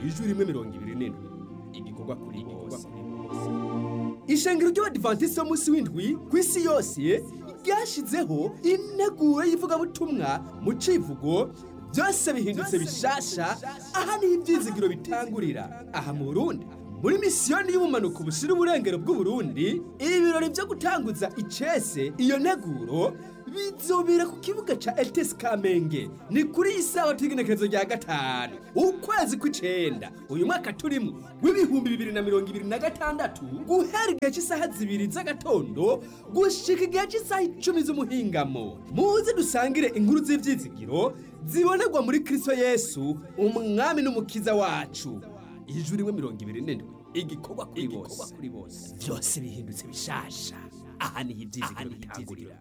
ijwi rimwe mirongo ibiri n'indwi igikorwa kuri bose ishengero ry'abadivantisiti b'umunsi w'indwi ku isi yose ryashyizeho integuro y'ivugabutumwa mu civugo byose bihindutse bishasha aha niho ibyizigiro bitangurira aha mu burundi muri misiyoni y'ubumanuko bushyira uburengero bw'uburundi ibirori byo gutanguza icese iyo nteguro bizobera ku kibuga ca etesi kamenge ni kuri iyi sawa t'igenekerezo rya gatanu ukwezi kw'icenda uyu mwaka turimo w'ibihumbi bibiri na mirongo ibiri na gatandatu guhera igihe cy'isaha zibiri z'agatondo gushika igihe cy'isaha icumi z'umuhingamo muze dusangire inkuru z'ivyizigiro zibonerwa muri kristo yesu umwami n'umukiza wacu ijwi rimwe mirongo ibiri n'indwi igikorwa kuri bose byose bihindutse bishasha aha niho ibyizigiro bitangurira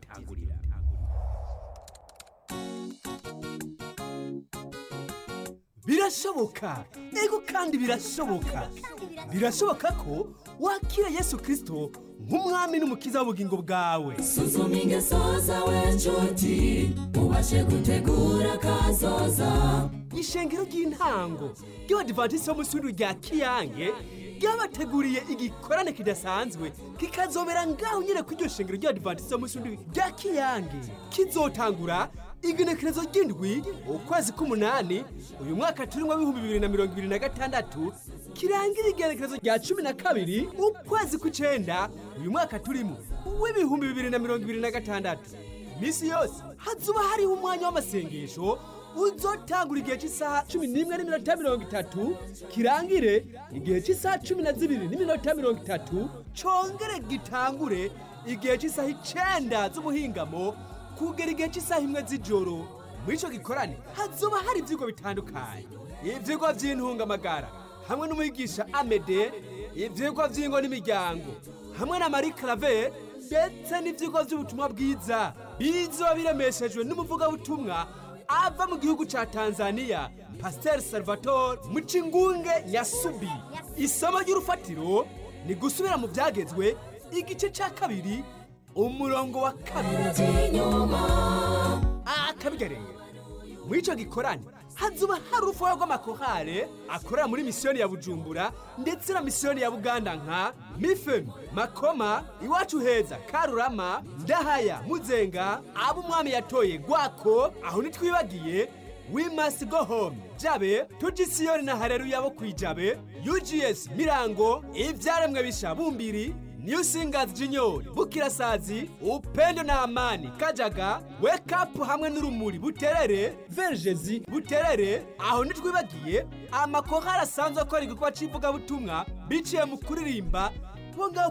birashoboka ego kandi birashoboka birashoboka ko wakira yesu kirisito nk'umwami n'umukiza w'ubugingo bwawe suzuma ingeso zawe nshuti ubashe gutegura kazoza ishengero ry'intango ry'abadivantisiti b'umunsi w'indwi rya kiyange ryabateguriye igikorane kidasanzwe kikazobera ngaho nyine ku iryo shengero ry'abadivantisiti b'umunsi w'indwi rya kiyange kizotangura igenekerezo ry'indwi ukwezi k'umunani uyu mwaka turimo w'ibihumbi bibiri na mirongo ibiri na gatandatu kirangira igenekerezo rya cumi na kabiri ukwezi kw'icenda uyu mwaka turimo w'ibihumbi bibiri na mirongo ibiri na gatandatu iminsi yose hazuba hariho umwanya w'amasengesho uzotangura igihe cy'isaha cumi n'imwe n'iminota mirongo itatu kirangire igihe cy'isaha cumi na zibiri n'iminota mirongo itatu congere gitangure igihe cy'isaha icenda z'ubuhingamo kugera igihe cy'isaha imwe z'ijoro muri ico gikorane hazoba hari ivyigwa bitandukanye ivyigwa vy'intungamagara hamwe n'umwigisha amede ivyigwa vy'ingo n'imiryango hamwe na marie clave ndetse n'ivyigwa vy'ubutumwa bwiza bizoba biremeshejwe n'umuvugabutumwa ava mu gihugu ca tanzania pasiteri salvatore mucingunge nyasubi isomo ry'urufatiro ni gusubira mu vyagezwe igice ca kabiri umurongo wa kabiri akabigareye muri ico gikorane hazuba hari urufuha rw'amakorale akorera muri misiyoni ya bujumbura ndetse na misiyoni ya buganda nka mifemi makoma iwacu heza karurama ndahaya muzenga abo umwami yatoye gwako aho ntitwibagiye we must go home jabe tujisiyoni na hareruya bo kwijabe ugs mirango ivyaremwe bisha bumbiri New Singers Junior, Bukirasazi, Upendo na Amani, Kajaga, Wake Up hamwe n'urumuri Buterere, Vergezi, Buterere, aho ntitwibagiye amakorali asanzwe akora igikorwa c'ivugabutumwa biciye mu kuririmba bo ngaho